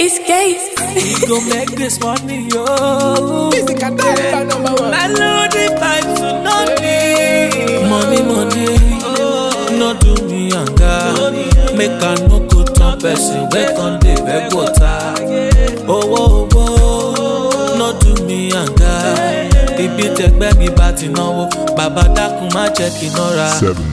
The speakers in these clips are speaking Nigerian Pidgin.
It's gates. We go make this money, yo. Music and dance number one. Melody vibes to no need. Money, money, no do me younger. Make I no go turn person. Wake on the beg water. Owó, owó, no do me younger. Ibi tẹgbẹ́ mi bá ti náwó, bàbá dákun má jẹ́ kí n nọ́ra.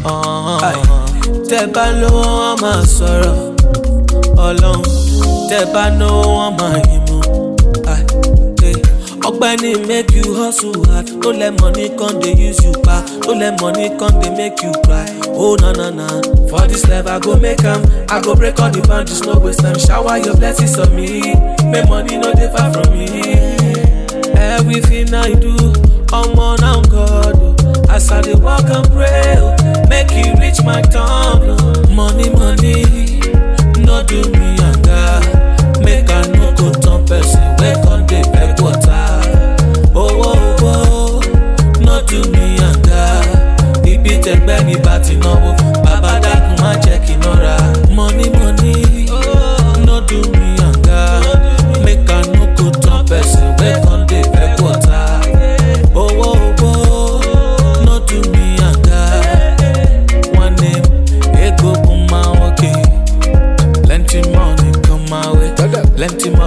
Tẹ bá lówó wọn máa sọ̀rọ̀, ọlọ́run. Tẹ bá náwó wọn máa yín mú. Ai, eh. ọgbẹni make you hustle hard no let money come dey use you pa no let money come dey make you cry oh na na na for this life i go make am i go break all the boundaries no waste time shower your blessings on me make money no dey far from me everything i do omo na god o as i dey work and pray o make e reach my turn o money money no do me yanga make i no go turn person wey come dey beg water owó owó no do me yanga ibi tẹgbẹ́ mi bá ti náwó bàbá dákun má jẹ́ kí n nọ́ra money money no do me yanga make i no go turn person wey come dey beg water owó owó no do me yanga one name ego kuma okay plenty money come my way plenty money.